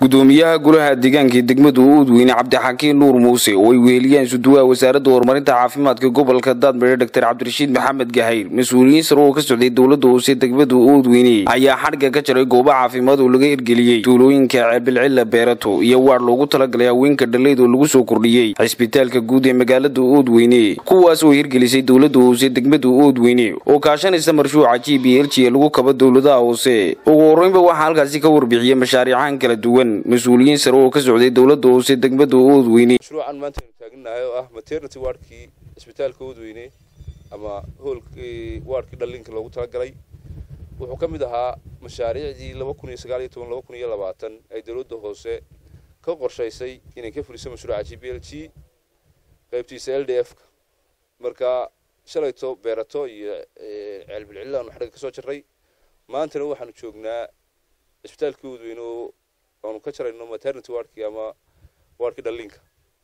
gudoomiyaha golaha deegaanka degmada uudweyne cabdixakiin nuur muuse oo ay weheliyeen suduwaha wasaaradda horumarinta caafimaadka gobolka daadmare doctor cabdirashiid maxamed gahayr mas-uuliyiin sare oo ka socday dowladda hoose degmada uudweyne ayaa xadhigga ka jaray goobo caafimaad oo laga hirgeliyey tuulooyinka ceebilcilla beerato iyo waar loogu talagalay haweenka dhaleyd oo lagu soo kordhiyey cisbitaalka guud ee magaalada uudweyne kuwaas oo hirgelisay dowladda hoose degmada uudweyne oo kaashanaysa marshuuca g b l g lagu kaba dowladaha hoose ugu horreynba waxaa halkaasi ka warbixiyey mashaariicahan kala duwan mas-uuliyiin sare oo ka socday dowladda hoose degmada uudweyne mashruucan maanta aynu taaganahay oo ah maternity wardkii cisbitaalka uudweyne ama hoolkii wardkii dhallinka loogu talagalay wuxuu ka mid ahaa mashaariicdii laba kun iyo sagaal iyo toban laba kun iyo labaatan ay dowladda hoose ka qorshaysay inay ka fuliso mashruuca g b l g qaybtiisa l d f ka marka shalayto beerato iyo ceelbilcilla aanu xadhigga kasoo jarray maantana waxaanu joognaa cisbitaalkii uudweyne oo aanu ka jarayno maternity wardkii ama wardkii dhallinka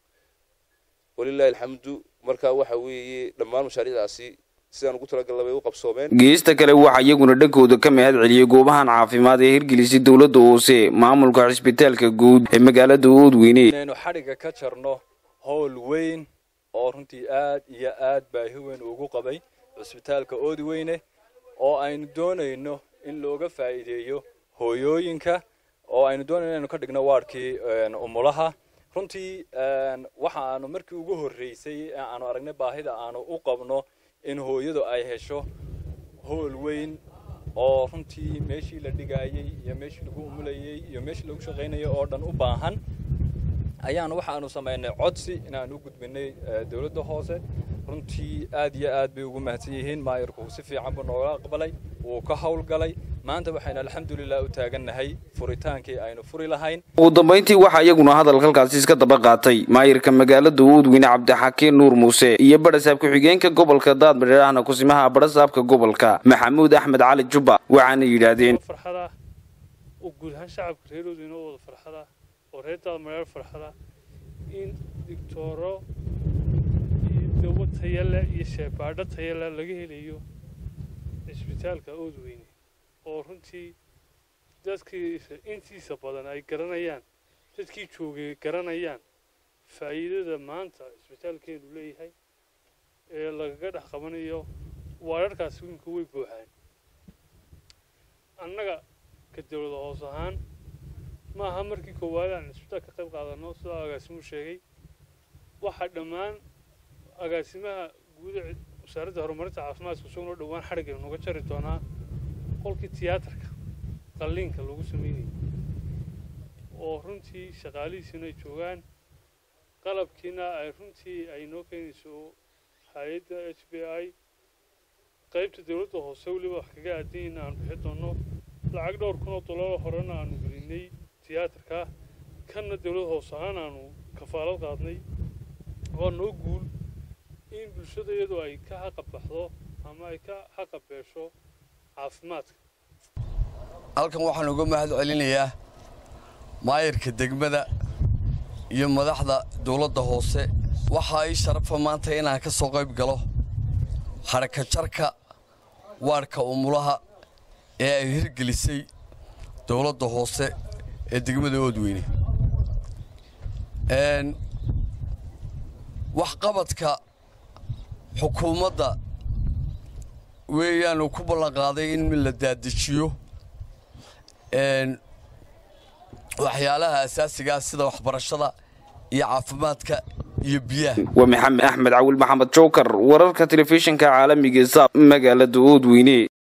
walilahi alxamdu marka waxa weeye dhammaan mashaariicdaasi sidaan ugu talagalna bay u qabsoomeen geesta kale waxaa iyaguna dhankooda ka mahad celiyey goobahan caafimaad ee hirgelisay dowladda hoose maamulka cisbitaalka guud ee magaalada uudweyne inaynu xadhigga ka jarno howl weyn oo runtii aad iyo aad baahi weyn ugu qabay cisbitaalka oodweyne oo aynu doonayno in looga faa'iideeyo hooyooyinka oo aynu doonayno inaynu ka dhigno waardkii umulaha runtii waxa aanu markii ugu horreysay ee aanu aragnay baahida aanu u qabno in hooyadu ay hesho howl weyn oo runtii meeshii la dhigaayey iyo meeshii lagu umulayey iyo meeshii lagu shaqaynayay oo dhan u baahan ayaanu waxaanu samaynay codsi inaanu u gudbinay dowladda hoose runtii aad iyo aad bay ugu mahadsan yihiin maayarku si fiican buu nooga aqbalay wuu ka howlgalay maanta waxaynu alxamdulilah u taagannahay furitaankii aynu furi lahayn ugu dambayntii waxaa iyaguna hadalka halkaasi iska daba qaatay maayirka magaalada uudweyne cabdixakiin nuur muuse iyo badhasaab ku-xigeenka gobolka daadmadheer ahna kusimaha badhasaabka gobolka maxamuud axmed cali jubba waxaana yidhaahdeen farxada oo guud ahaan shacabka reer uudweyne oo wada farxada oo reer daadmadheer farxada in digtooro iyo dawo tayale iyo sheebaadho tayale laga helayo cisbitaalka oodweyne oo runtii dadkii intiisa badan ay garanayaan dadkii joogay garanayaan faa'iidada maanta cisbitaalkeenu leeyahay ee lagaga dhex qabanayo waararkaasi wimka way buuxaan annaga ka dowlada hoos ahaan ma aha markii koowaad aan cisbitaal ka qayb qaadano sidaa agaasimuhu sheegay waxaa dhammaan agaasimaha guuda wasaaradda horumarinta caafimaadka isaguna dhowaan xadhigaynu noga jari doonaa qolkii tiyaatarka qalliinka lagu sameynayay oo runtii shaqaalihiisina ay joogaan qalabkiina ay runtii ay noo keenayso hay-adda h b i qaybta dowladda hoose weliba wax kaga aadanyayna aanu bixi doonno lacag dhowr kun oo dollar horena aanu gelinay tiyaatarka kanna dowladda hoose ahaan aanu kafaalad qaadnay waa noo guul in bulshada iyadu ay ka xaqabaxdo ama ay ka xaqabeesho caafimaadka halkan waxaan uga mahad celinayaa maayarka degmada iyo madaxda dowladda hoose waxaa ii sharafa maanta inaan ka soo qayb galo haraka jarka waadhka umulaha ee ay hirgelisay dowladda hoose ee degmada oodweyne waxqabadka xukuumadda weeyaanu ku ballanqaaday in la daadajiyo waxyaalaha asaasigaa sida waxbarashada iyo caafimaadka iyo biyaha waa maxamed axmed cawil maxamed jookar wararka telefishinka caalamiga saab magaalada oodweyne